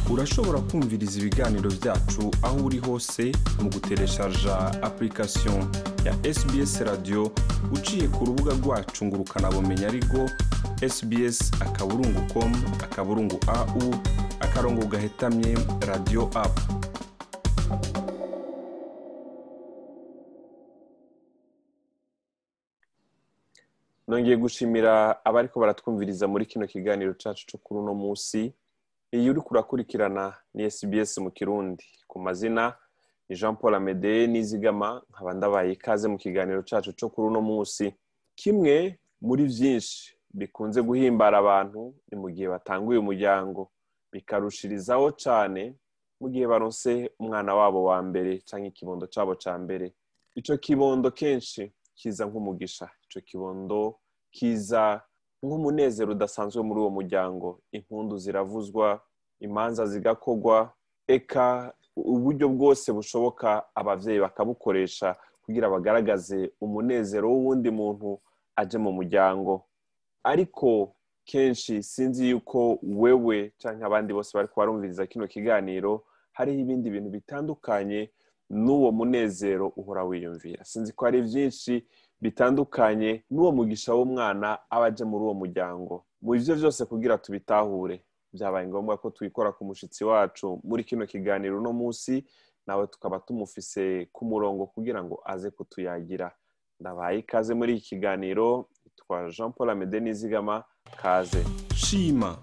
urashobora kumviriza ibiganiro byacu aho uri hose mu gutereshaja application ya sbs radio uciye ku rubuga rwacu ngo ukanabumenya ariko sbs akaburungu com akaburungu au akarongo gahetamye radio app nongeye gushimira abariko baratwumviriza muri kino kiganiro cacu co kuri uno musi iyi uriko urakurikirana ni sbs mu kirundi ku mazina ni jean paul amede nizigama nkaba ndabaye ikaze mu kiganiro cacu co kuri uno musi kimwe muri vyinshi bikunze guhimbara abantu ni mu gihe batanguye umuryango bikarushirizaho cane mu gihe baronse umwana wabo wa mbere canke ikibondo cabo ca mbere ico kibondo kenshi kiza nk'umugisha ico kibondo kiza nk'umunezero udasanzwe muri uwo muryango impundu ziravuzwa imanza zigakorwa eka uburyo bwose bushoboka abavyeyi bakabukoresha kugira bagaragaze umunezero w'uwundi muntu aje mu muryango ariko kenshi sinzi yuko wewe canke abandi bose bariko barumviriza kino kiganiro hariho ibindi bintu bitandukanye n'uwo munezero uhora wiyumvira sinzi ko hari vyinshi bitandukanye n'uwo mugisha w'umwana aba aje muri uwo muryango mu ivyo vyose kugira tubitahure vyabaye ngombwa ko twikora ku mushitsi wacu muri kino kiganiro uno musi nawe tukaba tumufise ku murongo kugira ngo aze kutuyagira ndabaye ikaze muri iki kiganiro twa jean paul amede nizigama kaze shima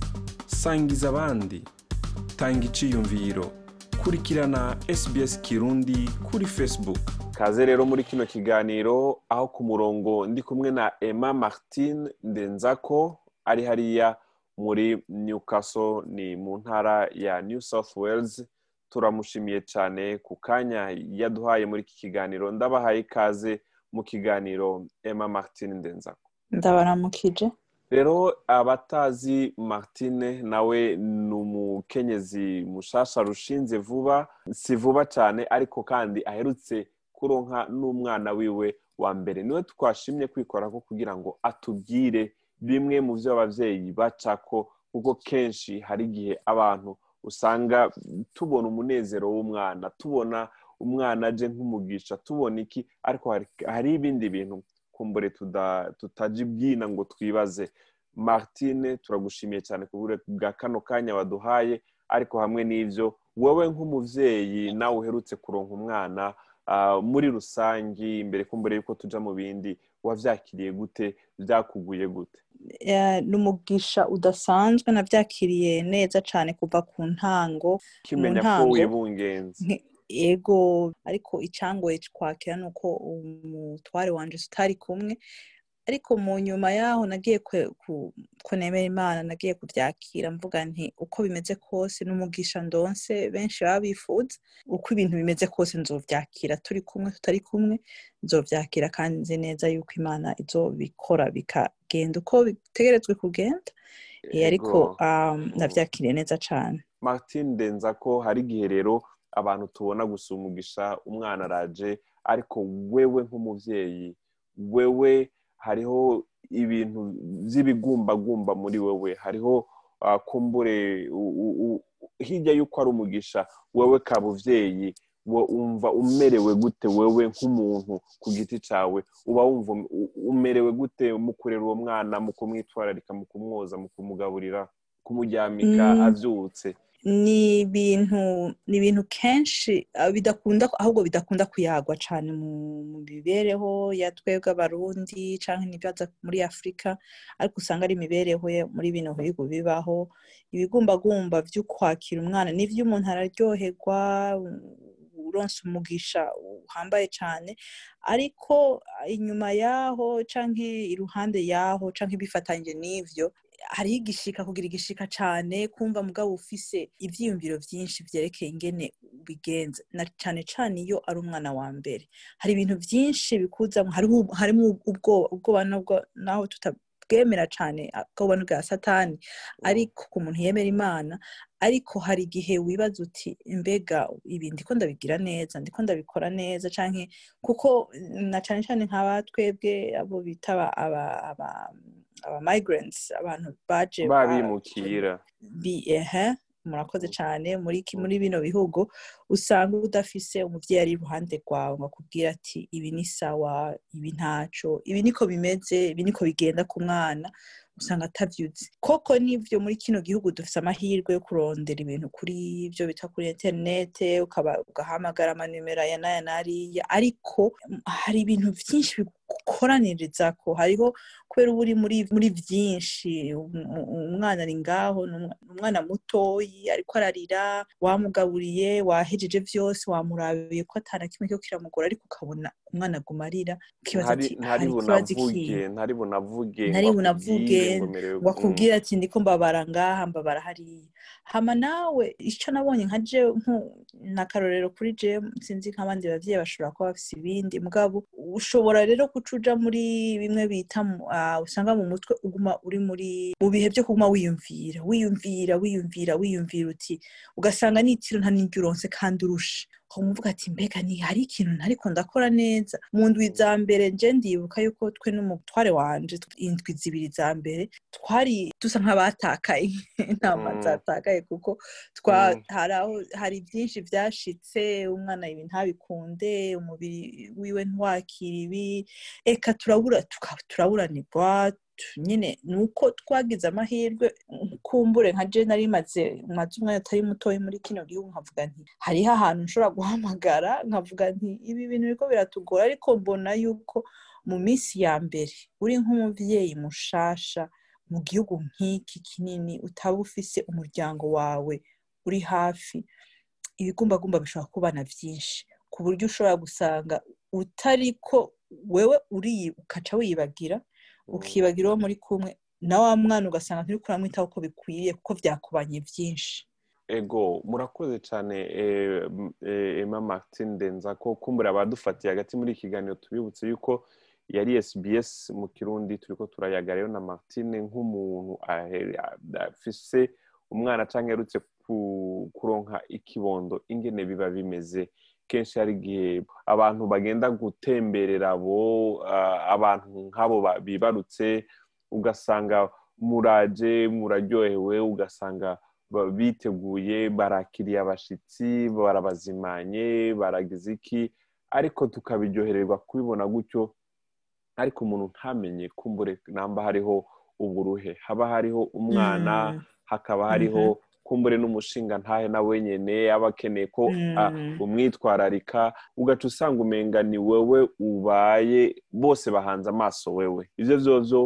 sangiza abandi tanga iciyumviro kurikirana sbs kirundi kuri facebook kaze rero muri kino kiganiro aho ku murongo ndi kumwe na emma martin ndenzako ari hariya muri newcastle ni mu ntara ya new south wales turamushimiye cyane ku kanya yaduhaye muri iki kiganiro ndabahaye ikaze mu kiganiro emma martin ndenzako ndabaramukije rero abatazi martine nawe ni umukenyezi mushasha rushinze vuba si vuba cyane ariko kandi aherutse kuronka n'umwana wiwe wa mbere niwe twashimye kwikorako kugira ngo atubwire bimwe mu byo ababyeyi bacako kuko kenshi hari igihe abantu usanga tubona umunezero w'umwana tubona umwana aje nk'umugisha tubona iki ariko hari ibindi bintu kumbure tutaji bwina ngo twibaze martine turagushimiye cyane ku bwa kano kanya waduhaye ariko hamwe n'ibyo wowe nk'umubyeyi nawe uherutse kuronka umwana muri rusange imbere kumbure yuko tuja mu bindi wavyakiriye gute byakuguye gute ni umugisha udasanzwe nabyakiriye neza cyane kuva ku ntango kimenya ko wibungenze ego ariko icyangoye kwakira ni uko umutware wanje tutari kumwe ariko mu nyuma yaho nagiye kunemera imana nagiye kubyakira mvuga nti uko bimeze kose n'umugisha ndonse benshi baba bifuza uko ibintu bimeze kose nzobyakira turi kumwe tutari kumwe nzobyakira kandi nzi neza yuko imana izobikora bikagenda uko bitegerezwe kugenda ariko nabyakiriye neza cyane martin ndenza ko hari igihe rero abantu tubona gusa umugisha umwana araje ariko wewe nk'umubyeyi wewe hariho ibintu by'ibigumbagumba muri wewe hariho kumbure hirya y'uko ari umugisha wewe kabuvyeyi wumva umerewe gute wewe nk'umuntu ku giti cyawe uba wumva umerewe gute mu kurera uwo mwana mu kumwitwararika mu kumwoza mu kumugaburira kumuryamika abyutse ni ibintu ni ibintu kenshi bidakunda ahubwo bidakunda kuyagwa cyane mu mibereho ya twebwe abarundi cyangwa n'ibyaza muri afurika ariko usanga ari imibereho muri bino bihugu bibaho ibigumbagumba byo kwakira umwana n'ibyo umuntu araryoherwa uronse umugisha uhambaye cyane ariko inyuma yaho cyangwa iruhande yaho cyangwa ibifatanyije n'ibyo hariho igishika kugira igishika cyane kumva mugabo ufise ibyiyumviro byinshi byerekeye ingene bigenza na cyane cyane iyo ari umwana wa mbere hari ibintu byinshi bikuzamo harimo ubwoba naho tutabwemera cyane ubwoba bwa satani ariko ku muntu yemera imana ariko hari igihe wibaza uti mbega ibi ndiko ndabigira neza ndiko ndabikora neza canke kuko na cyane cyane nk'aba twebwe abo bita aba aba migrants abantu baje babimukira ehe murakoze cyane muri muri bino bihugu usanga udafise umubyeyi ari iruhande rwawe ngo akubwire ati ibi ni sawa ibi ntaco ibi niko bimeze ibi niko bigenda ku mwana usanga atabyutse koko nibyo muri kino gihugu dufite amahirwe yo kurondera ibintu kuri ibyo bita kuri interinete ugahamagara amanimero aya n'aya n'ariya ariko hari ibintu byinshi bigukoraniriza ko hariho kubera uba uri muri byinshi umwana ari ngaho ni umwana mutoyi ariko ararira wamugaburiye wahejeje byose wamurabiye ko atana kimwe cyo kiramugora ariko ukabona umwana aguma arira ukibaza ati hari ikibazo ikihe ntari bunavuge ntari bunavuge ngo akubwire ati ndiko mbabara ngaha mbabara hariya hama nawe icyo nabonye nka je n'akarorero kuri je sinzi nk'abandi bavyeyi bashobora kuba bafise ibindi mugabo ushobora rero kucuja muri bimwe bita usanga mu mutwe uguma uri muri mu bihe byo kuguma wiyumvira wiyumvira wiyumvira wiyumvira uti ugasanga n'itiro nta n'iryo uronse kandi urusha umuvuga ati mbega ni hari ikintu ntariko ndakora neza mu ndwi za mbere nje ndibuka yuko twe n'umutware wanje indwi zibiri za mbere twari dusa nk'abatakaye intama zatakaye kuko hari aho hari byinshi byashitse umwana ibi ntabikunde umubiri wiwe ntiwakira ibi eka turabura turaburanirwa nyine ni uko twagize amahirwe kumbure nka je nari maze maze umwanya utari mutoya muri kino gihugu nkavuga nti hariho ahantu nshobora guhamagara nkavuga nti ibi bintu biriko biratugora ariko mbona yuko mu minsi ya mbere uri nk'umuvyeyi mushasha mu gihugu nk'iki kinini utaba ufise umuryango wawe uri hafi ibigumbagumba bishobora kubana byinshi ku buryo ushobora gusanga utariko wewe uri ukaca wibagira ukibagira uwo muri kumwe na wa mwana ugasanga nturi kuramwitaho uko bikwiriye kuko byakubanye byinshi ego murakoze cyane emma martin ndenza ko kumbura abadufatiye hagati muri iki kiganiro tubibutse yuko yari sbs mu kirundi turi ko turayaga rero na martine nk'umuntu afise umwana cyangwa yarutse kuronka ikibondo ingene biba bimeze kenshi hari igihe abantu bagenda gutemberera abo abantu nk'abo bibarutse ugasanga muraje muraryohewe ugasanga biteguye barakiriye abashyitsi barabazimanye baragize iki ariko tukabiryohererwa kubibona gutyo ariko umuntu ntamenye kumbure namba hariho uburuhe haba hariho umwana hakaba hariho kumbure n'umushinga ntahe na wenyine aba akeneye ko umwitwararika ugaca usanga umenga ni wewe ubaye bose bahanze amaso wewe ibyo byozo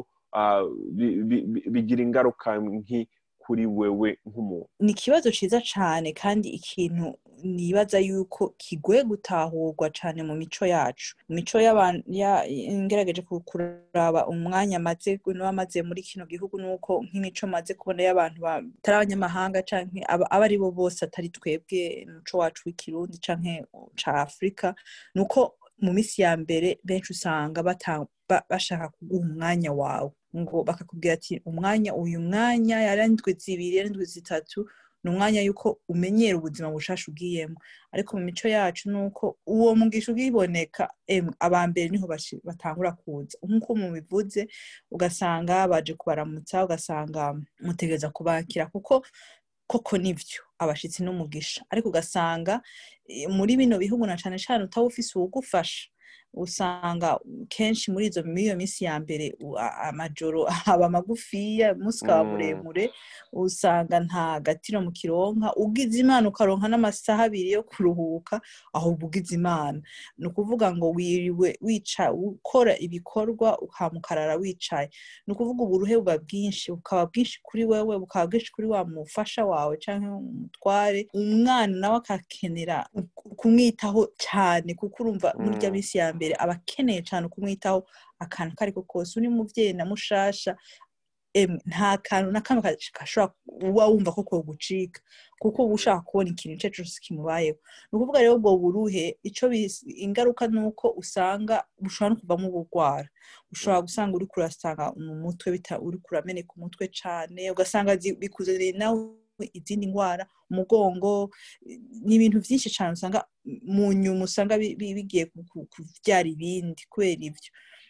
bigira ingaruka nki kuri wewe nk'umuntu ni ikibazo cyiza cyane kandi ikintu nibaza yuko kigoye gutahurwa cyane mu mico yacu mu mico y'abantu ngerageje kuraba umwanya amaze n'abamaze muri kino gihugu nuko nk'imico maze kubona y'abantu batari abanyamahanga cyangwa aba ari bo bose atari twebwe umuco wacu w'ikirundi cyangwa ca afurika ni uko mu minsi ya mbere benshi usanga bashaka kuguha umwanya wawe ngo bakakubwira ati umwanya uyu mwanya yarandwi zibiri yarandwi zitatu ni umwanya y'uko umenyera ubuzima bushasha ugiyemo ariko mu mico yacu ni uko uwo mugisha ugiboneka aba mbere niho batangura kuza nk'uko mubivuze ugasanga baje kubaramutsa ugasanga mutegereza kubakira kuko koko nibyo abashyitsi n'umugisha ariko ugasanga muri bino bihugu na cyane cyane utaba ufise uwugufasha usanga kenshi muri izo muri iyo minsi ya mbere amajoro aba magufiya umunsi ukaba muremure usanga nta gatiro mu kironka ugize imana ukaronka n'amasaha abiri yo kuruhuka ahubwo ugize imana ni ukuvuga ngo wiriwe wica ukora ibikorwa ukamukarara wicaye ni ukuvuga uburuhe buba bwinshi bukaba bwinshi kuri wewe bukaba bwinshi kuri wa mufasha wawe cyangwa umutware umwana nawe akakenera kumwitaho cyane kuko urumva muri iyo minsi ya mbere aba akeneye cyane kumwitaho akantu ako ari ko kose uri mubyeyi na mushasha nta kantu na kamwe gashobora uba wumva ko kogucika kuko uba ushaka kubona ikintu icyo ari cyo cyose kimubayeho ni ukuvuga rero ubwo buruhe icyo ingaruka ni uko usanga bushobora no kuvamo ubugwara ushobora gusanga uri kurasanga mu mutwe uri kurameneka umutwe cyane ugasanga bikuzaniye nawe izindi ndwara umugongo ni ibintu byinshi cyane usanga mu nyuma usanga bigiye kubyara ibindi kubera ibyo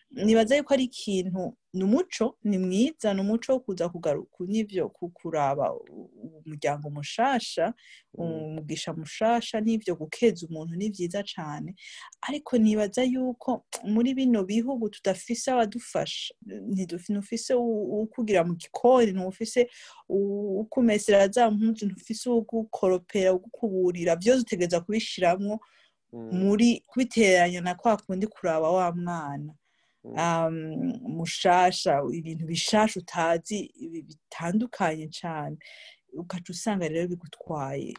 nibaza yuko ari ikintu ni umuco ni mwiza ni umuco wo kuza kugaruka n'ibyo kuraba umuryango mushasha umugisha mushasha n'ibyo gukeza umuntu ni byiza cyane ariko nibaza yuko muri bino bihugu tudafise abadufasha ntidufise ukugira mu gikoni ntufise ukumesera za mpunzi ntufise ugukoropera ugukuburira byose utegereza kubishiramwo muri kubiteranya na kwa kundi kuraba wa mwana mushasha ibintu bishasha utazi bitandukanye cyane ugaca usanga rero bigutwaye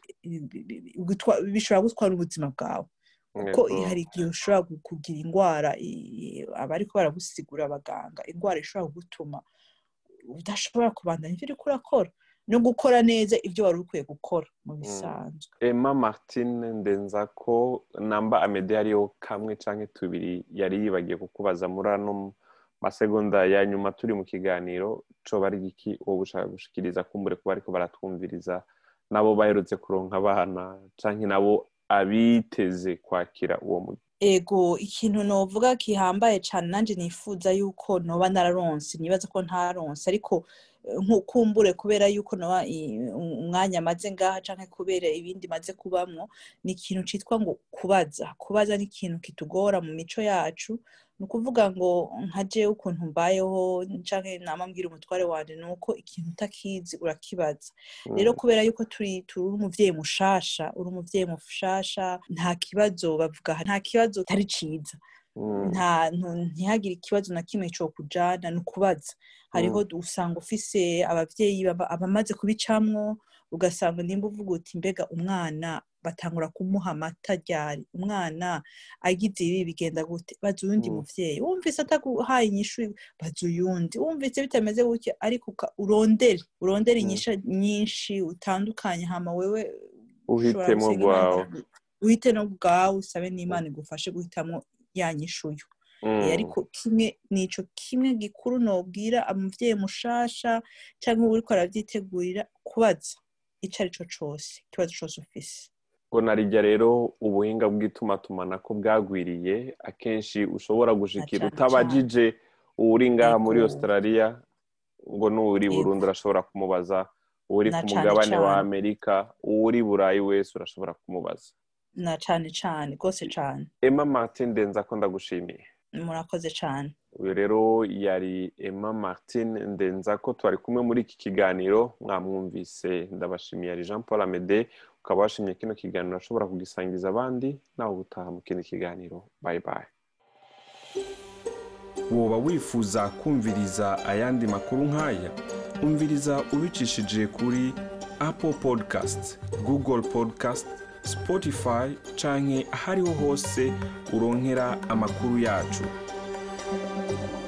bishobora gutwara ubuzima bwawe kuko hari igihe ushobora kugira indwara abariko baragusigura abaganga indwara ishobora kugutuma udashobora kubandanya ibyo uriko urakora no gukora neza ibyo wari ukwiye gukora mu bisanzwe emma martine ndenza ko namba amede ariyo kamwe cyangwa tubiri yari yibagiye kukubaza muri ano masegonda ya nyuma turi mu kiganiro coba ari iki wowe ushaka gushikiriza kumbure kuba ariko baratwumviriza nabo baherutse kuronka abana cyangwa nabo abiteze kwakira uwo mujyi ego ikintu novuga kihambaye cyane nanjye nifuza yuko noba nararonse nibaza ko ntaronse ariko nkukumbure kubera yuko noba umwanya amaze ngaha cyangwa kubera ibindi maze kubamwo ni ikintu cyitwa ngo kubaza kubaza ni ikintu kitugora mu mico yacu ni ukuvuga ngo nka jewe ukuntu mbayeho cyangwa namambwira umutware wanjye ni uko ikintu utakizi urakibaza rero kubera yuko turi turi umuvyeyi mushasha uri umuvyeyi mushasha nta kibazo bavuga nta kibazo kitari ciza nta ntihagire ikibazo na kimwe cyo kujana ni ukubaza hariho usanga ufise abavyeyi abamaze kubicamwo ugasanga nimba uvuga uti mbega umwana batangura kumuha amata ryari umwana agize ibi bigenda gute baza uyundi muvyeyi wumvise ataguhaye inyishu baza uyundi wumvise bitameze gutya ariko urondere urondere inyisha nyinshi utandukanye hama wewe uhitemo bwawe uhite no bwawe usabe n'imana igufashe guhitamo ya nyishuyo ariko kimwe nico kimwe gikuru nobwira umuvyeyi mushasha cyangwa uriko arabyitegurira kubaza ico ari cyo cose ikibazo cose ufise ngo narijya rero ubuhinga bw'itumatumanako bwagwiriye akenshi ushobora gushikira utabajije uri ngaha muri australia ngo n'uri burundu urashobora kumubaza uri ku mugabane wa amerika uri burayi wese urashobora kumubaza na cane cane rwose cane emma martin ndenza ko ndagushimiye murakoze cane uyu rero yari emma martin ndenza ko twari kumwe muri iki kiganiro mwamwumvise ndabashimiye ari jean paul amede ukaba washimye kino kiganiro ashobora kugisangiza abandi nawe gutaha mu kindi kiganiro bayi bayi woba wifuza kumviriza ayandi makuru nk'aya umviriza ubicishije kuri apple podcast google podcast spotify canke ahariho hose uronkera amakuru yacu